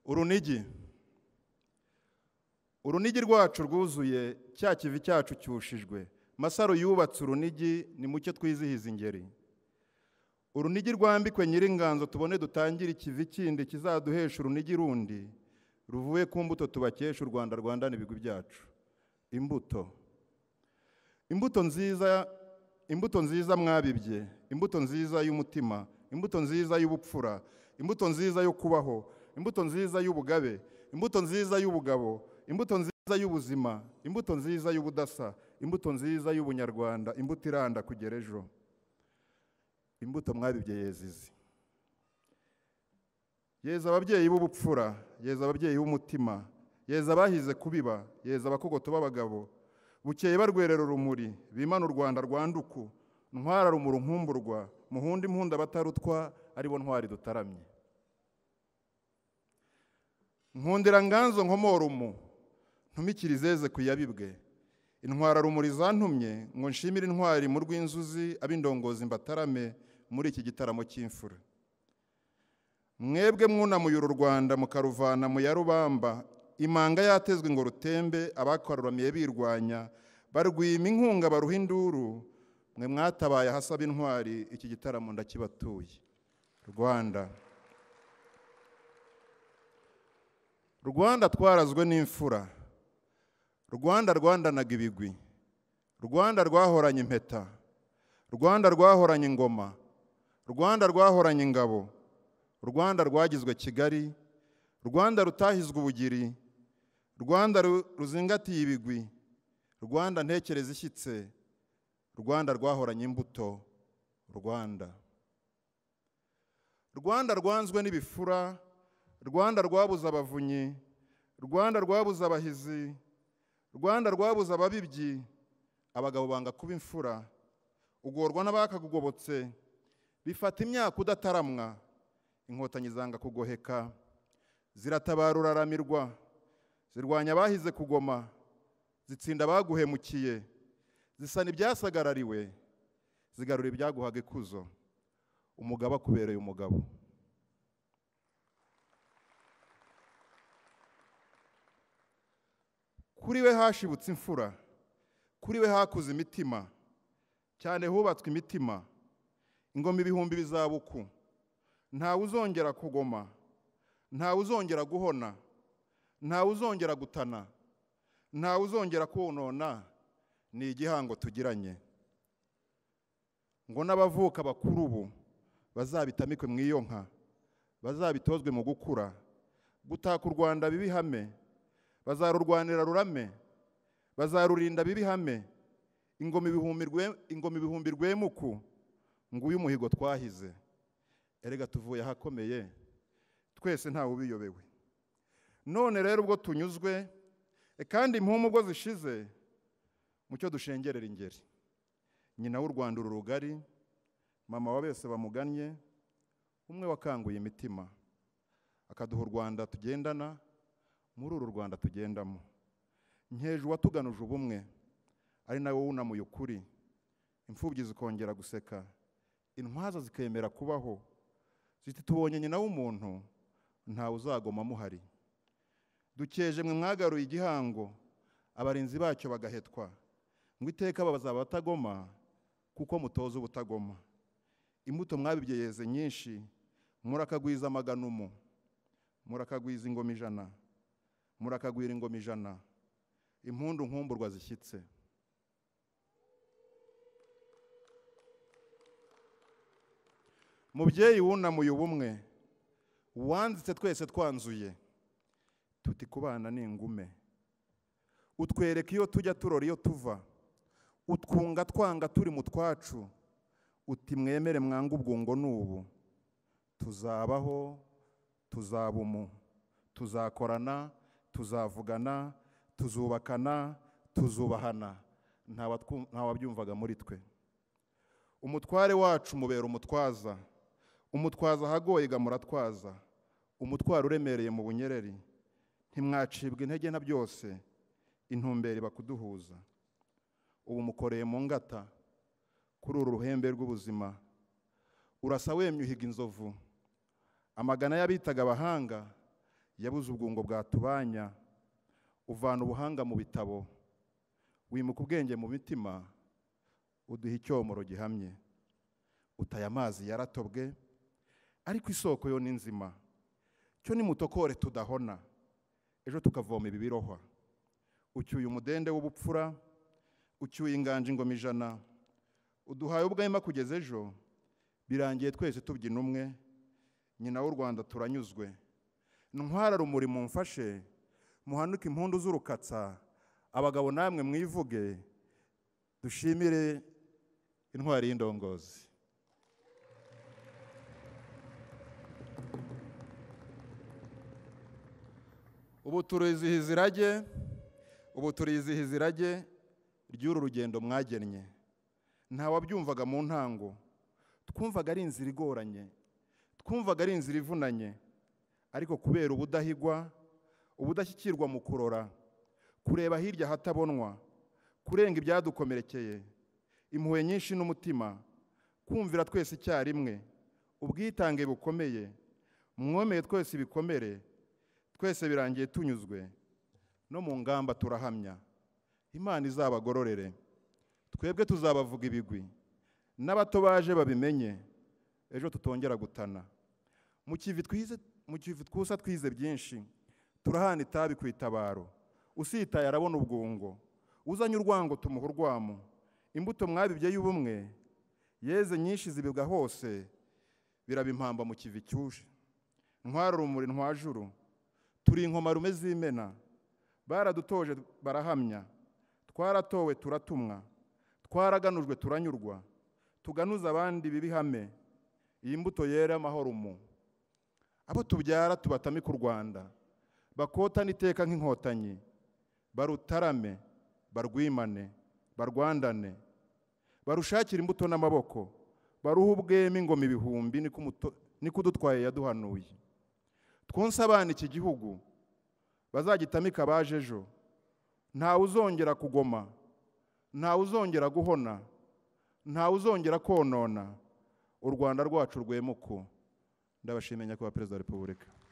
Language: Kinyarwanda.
urunigi urunigi rwacu rwuzuye cya kivi cyacu cyushijwe masaro yubatse urunigi ni mucyo twizihiza ingeri urunigi rwambikwe nyiringanzo tubone dutangire ikivi kindi kizaduhesha urunigi rundi ruvuye ku mbuto tubakesha u rwanda rwandana ibigwi byacu imbuto imbuto nziza imbuto nziza mwabibye imbuto nziza y'umutima imbuto nziza y'ubupfura imbuto nziza yo kubaho imbuto nziza y'ubugabe imbuto nziza y'ubugabo imbuto nziza y'ubuzima imbuto nziza y'ubudasa imbuto nziza y'ubunyarwanda imbuto iranda kugera ejo imbuto mwabibye yezizi yeza ababyeyi b'ubupfura yeza ababyeyi b'umutima yeza abahize kubiba yeza abakogoto b'abagabo bukeye barwerera urumuri bimana u rwanda rwanduku ntwara rumuri nkumburwa muhunda impunda abatarutwa aribo ntwari dutaramye nkundira nganzo nkomorumu ntumikiri izeze ku yabibwe intwararumuri zantumye ngo nshimire intwari mu rw'inzuzi ab'indongozi mbatarame muri iki gitaramo cy'imfura mwebwe mwunamuye uru rwanda mukaruvana mu ya rubamba imanga yatezwe ngo rutembe abakaruramiye birwanya barwima inkunga baruha induru mwe mwatabaye ahasaba intwari iki gitaramo ndakibatuye rwanda rwanda twarazwe n'imfura rwanda rwandanaga ibigwi rwanda rwahoranye impeta rwanda rwahoranye ingoma rwanda rwahoranye ingabo rwanda rwagizwe kigali rwanda rutahizwe ubugiri rwanda ruzingatiye ibigwi rwanda ntekereza ishyitse rwanda rwahoranye imbuto rwanda rwanda rwanzwe n'ibifura rwanda rwabuze abavunyi rwanda rwabuze abahizi rwanda rwabuze ababibyi abagabo banga kuba imfura ugorwa n'abakagugobotse bifata imyaka udataramwa inkotanyi zanga kugoheka ziratabara uraramirwa zirwanya abahize kugoma zitsinda abaguhemukiye zisana ibyasagarariwe zigarura ibyaguhaga ikuzo umugabo akubereye umugabo kuri we hashibutse imfura kuri we hakuze imitima cyane hubatswe imitima ingoma ibihumbi bizabuku ntawe uzongera kugoma ntawe uzongera guhona ntawe uzongera gutana ntawe uzongera konona ni igihango tugiranye ngo n'abavuka bakuru ubu bazabitamikwe mu iyo nka bazabitozwe mu gukura gutaka u rwanda bibihame bazarurwanira rurame bazarurinda bibihame ingoma ibihumbi rwemuku ngo uyu muhigo twahize erega tuvuye ahakomeye twese ntawe ubiyobewe none rero ubwo tunyuzwe kandi impumu ubwo zishize mucyo dushengerera ingeri nyina w'u rwanda uru rugari mama wa bose bamugannye umwe wakanguye imitima akaduha u rwanda tugendana muri uru rwanda tugendamo nkeje uwatuganuje ubumwe ari nawe wunamuye ukuri imfubyi zikongera guseka intwaza zikemera kubaho ziti tubonye nyina w'umuntu ntawe uzagoma amuhari dukeje mwe mwagaruye igihango abarinzi bacyo bagahetwa ngo iteka babaza batagoma kuko mutoza ubutagoma imbuto mwabibyeyeze nyinshi murakagwiza amaganumu murakagwiza ingoma ijana murakagwira ingoma ijana impundu nkumburwa zishyitse mubyeyi wunamuye ubumwe wanditse twese twanzuye tuti kubana ni ingume utwereka iyo tujya turora iyo tuva utwunga twanga turi mu twacu uti mwemere mwange ubwungo n'ubu tuzabaho tuzabumu tuzakorana tuzavugana tuzubakana tuzubahana ntawabyumvaga muri twe umutware wacu mubera umutwaza umutwaza ahagoye muratwaza umutwaro uremereye mu bunyereri ntimwacibwa intege na byose intumbero iba kuduhuza ubu mukoreye mu ngata kuri uru ruhembe rw'ubuzima urasa wemye uhiga inzovu amagana y'abitaga abahanga yabuze ubwungo bwatubanya uvana ubuhanga mu bitabo wimuka ubwenge mu mitima uduha icyomoro gihamye utaye amazi yaratobwe ariko isoko yo ni nzima cyo nimutokore tudahona ejo tukavoma ibibirohwa ucyuye umudende w'ubupfura ucyuye inganje ingoma ijana uduhaye ubwahema kugeza ejo birangiye twese tubyina umwe nyina w'u rwanda turanyuzwe ntwara rumuri mumfashe muhanuke impundu z'urukatsa abagabo namwe mwivuge dushimire intwari y'indongozi ubu turizihiza irage ubu turizihiza irage ry'uru rugendo mwagennye ntawabyumvaga mu ntango twumvaga ari inzira igoranye twumvaga ari inzira ivunanye ariko kubera ubudahigwa ubudashyikirwa mu kurora kureba hirya ahatabonwa kurenga ibyadukomerekeye impuhwe nyinshi n'umutima kumvira twese icyarimwe ubwitange bukomeye mwomeye twese ibikomere twese birangiye tunyuzwe no mu ngamba turahamya imana izabagororere twebwe tuzabavuga ibigwi n'abato baje babimenye ejo tutongera gutana mu kivi twize mu kivu twusa twize byinshi turahana itabi ku itabaro usitaye arabona ubwungo uzanye urwango tumuha urwamo imbuto mwabibye y'ubumwe yeze nyinshi zibibwa hose biraba impamba mu kivi cyuje ntwara urumuri ntwajuru turi inkomarume z'imena baradutoje barahamya twaratowe turatumwa twaraganujwe turanyurwa tuganuza abandi bibihame iyi mbuto yera amahoro mu abo tubyara tubatamike u rwanda bakotane iteka nk'inkotanyi barutarame barwimane barwandane barushakire imbuto n'amaboko baruhe ubwema ingoma ibihumbi niko udutwaye yaduhanuye twonse abana iki gihugu bazagitamike abaje ejo ntawe uzongera kugoma ntawe uzongera guhona ntawe uzongera konona u rwanda rwacu rwemuko ndabashimira nyakubahwa perezida wa repubulika